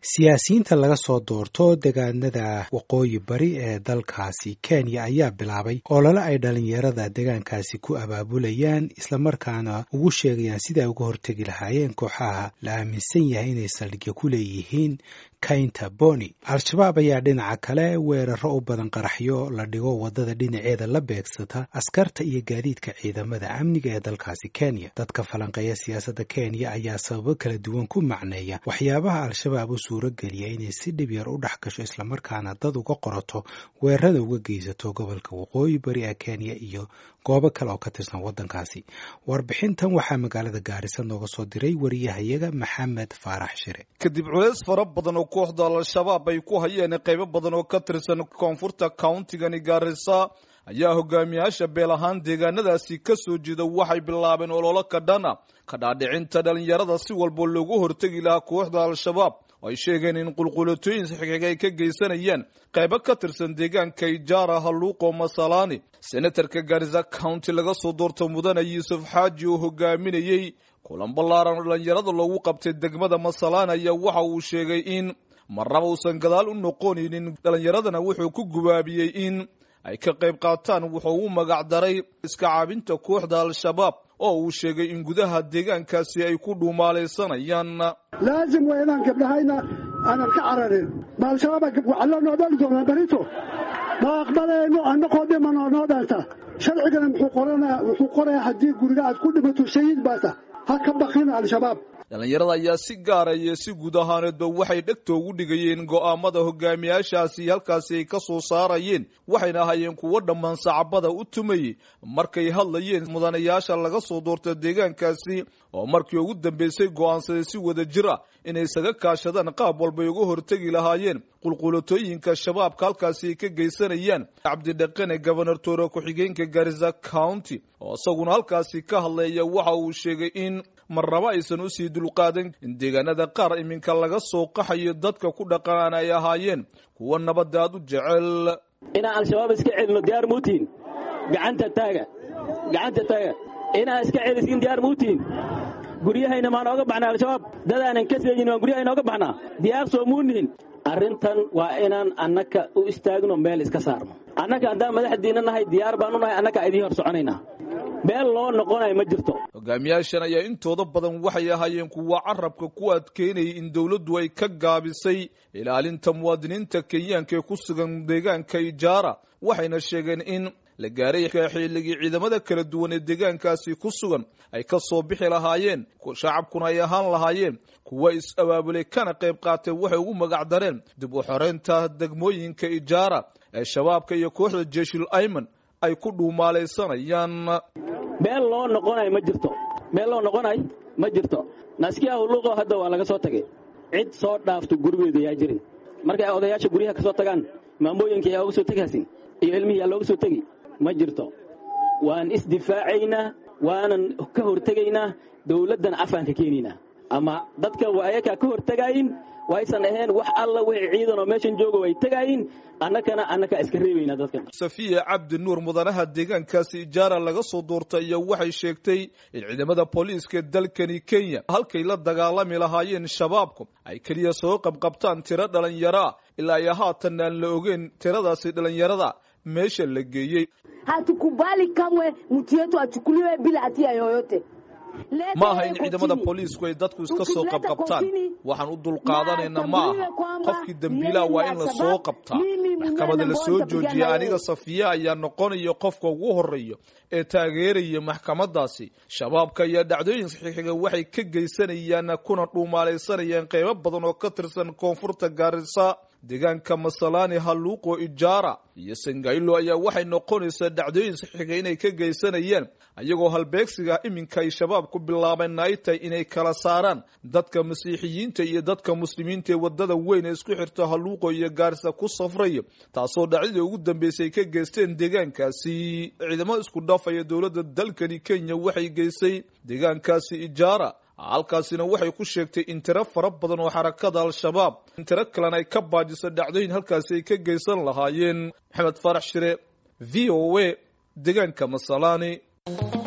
siyaasiyiinta laga soo doorto degaanada waqooyi bari ee dalkaasi kenya ayaa bilaabay olole ay dhalinyarada degaankaasi ku abaabulayaan islamarkaana ugu sheegayaan sida ay uga hortegi lahaayeen kooxaha la aaminsan yahay inay saldhigyo ku leeyihiin kaynta boni al-shabaab ayaa dhinaca kale weeraro u badan qaraxyo la dhigo waddada dhinaceeda la beegsata askarta iyo gaadiidka ciidamada amniga ee dalkaasi kenya dadka falanqeeya siyaasadda kenya ayaa sababo kala duwan ku macneeya waxyaabaha al-shabaab u suuro geliya inay si dhib yar u dhex gasho islamarkaana dad uga qorato weerarada uga geysato gobolka waqooyi bari ee kenya iyo goobo kale oo ka tirsan waddankaasi warbixintan waxaa magaalada gaarisa nooga soo diray wariyahayaga maxamed faarax shire kadib culeys fara badan oo kooxda al-shabaab ay ku hayeen qaybo badan oo ka tirsan koonfurta countigani gaarisa ayaa hogaamiyaasha beel ahaan deegaanadaasi ka soo jeeda waxay bilaabeen ololo ka dhana ka dhaadhicinta dhalinyarada si walba loogu hortegi lahaa kooxda al-shabaab oo ay sheegeen in qulqulatooyin saxiig ay ka geysanayaan qaybo ka tirsan deegaanka ijaara halluuqo masalaani senatarka gaarisa county laga soo doorto mudane yuusuf xaaji oo hogaaminayey kulan ballaaran dhalinyarada loogu qabtay degmada masalaan ayaa waxa uu sheegay in marnaba uusan gadaal u noqonaynin dhalinyaradana wuxuu ku gubaabiyey in ay ka qayb qaataan wuxuu u magac daray iska caabinta kooxda al-shabaab oo uu sheegay in gudaha deegaankaasi ay ku dhuumaalaysanayaan laazim waa inaan gabdhahayna aanan ka cararin ma al-shabaab waxaa loo noodali doonaa barito ma aqbalayno annaqoo dhimanoo noo dhaanta sharcigana wuxuu qorayaa haddii guriga aad ku dhimato shahiid baata ha ka bakina al-shabaab dhalinyarada ayaa si gaara iyo si guud ahaaneedba waxay dhegta ugu dhigayeen go'aamada hogaamiyaashaasi halkaasi ay ka soo saarayeen waxayna ahaayeen kuwo dhammaan sacabada u tumayey markay hadlayeen mudanayaasha laga soo doorta deegaankaasi oo markii ugu dambeysay go'aansaday si wada jir ah inay isaga kaashadaan qaab walbay uga hortegi lahaayeen qulqulatooyinka shabaabka halkaasi ay ka geysanayaan cabdidhaqane gobanor toore ku-xigeenka garisa county oo isaguna halkaasi ka hadlaya waxa uu sheegay in marnaba aysan usii dulqaadan in deegaanada qaar iminka laga soo qaxayo dadka ku dhaqanaan ay ahaayeen kuwa nabadda aad u jecel inaan al-shabaab iska celino diyaar muutiin gacanta taaga gacanta taaga inaan iska celiskin diyaar muutiin guryahayna maa nooga baxnaa al-shabaab dadaanan ka seejin waan guryahay nooga baxnaa diyaar soo muunihin arrintan waa inaan annaka u istaagno meel iska saarno annaka haddaan madaxdiinna nahay diyaar baanu nahay annaka idiin hor soconaynaa meel loo noqonayo ma jirto hogaamiyaashan ayaa intooda badan waxay ahaayeen kuwa carabka ku adkeynayay in dowladdu ay ka gaabisay ilaalinta muwaadiniinta kenyaanka ee ku sugan deegaanka ijaara waxayna sheegeen in la gaaray xilligii ciidamada kala duwan ee deegaankaasi ku sugan ay ka soo bixi lahaayeen shacabkuna ay ahaan lahaayeen kuwa is-abaabulay kana qayb qaatay waxay ugu magac dareen dib u xoreynta degmooyinka ijaara ee shabaabka iyo kooxda jeshul ayman ay ku dhuumaalaysanayaan meel loo noqonayo ma jirto meel loo noqonayo ma jirto naskiya hulluqo hadda waa laga soo tagay cid soo dhaafto gurigeedu yaa jirin markay ay odayaasha guryaha ka soo tagaan maamooyinka yaa uga soo tegaasin iyo ilmihii yaa looga soo tegi ma jirto waan isdifaacaynaa waanan ka hortegaynaa dawladdan afaan ka keenaynaa ama dadka ayakaa ka hortegaayin waysan ahayn wax alla wixii ciidan oo meeshan jooga way tegaayin annakana annakaa iska reebaynaa dadkan safiya cabdi nuur mudanaha deegaankaasi ijaara laga soo doortay iyo waxay sheegtay in ciidamada booliiska dalkani kenya halkay la dagaalami lahaayeen shabaabku ay keliya soo qabqabtaan tiro dhalinyaraa ilaa iyo haatan aan la ogeyn tiradaasi dhalinyarada meesha la geeyey hatukubali kamwe mtu yetu achukuliwe bila hatia yoyote ma aha in ciidamada booliisku ay dadku iska soo qabqabtaan waxaan u dulqaadanaynaa ma aha qofkii dembiilaha waa in la soo qabtaa maxkamada la soo joojiya aniga safiya ayaa noqonaya qofka ugu horeeya ee taageeraya maxkamadaasi shabaabka iyo dhacdooyin saxiixiga waxay ka geysanayaan kuna dhuumaalaysanayaan qaybo badan oo ka tirsan koonfurta gaarisa deegaanka masalaani halluuqo ijaara iyo sangaylo ayaa waxay noqonaysaa dhacdooyin saxiixiga inay ka geysanayaan ayagoo halbeegsiga iminka ay shabaab ku bilaabeen ay tahay inay kala saaraan dadka masiixiyiinta iyo dadka muslimiinta ee wadada weyn ee isku xirta halluuqo iyo gaarisa ku safraya taasoo dhacdadii ugu dambeysay ka geysteen deegaankaasi ciidamo isku dhafaya dowladda dalkani kenya waxay geysay deegaankaasi ijaara halkaasina waxay ku sheegtay in tiro fara badan oo xarakada al-shabaab in tiro kalena ay ka baajiso dhacdooyin halkaasi ay ka geysan lahaayeen maxamed faarax shire v o a deegaanka masalaani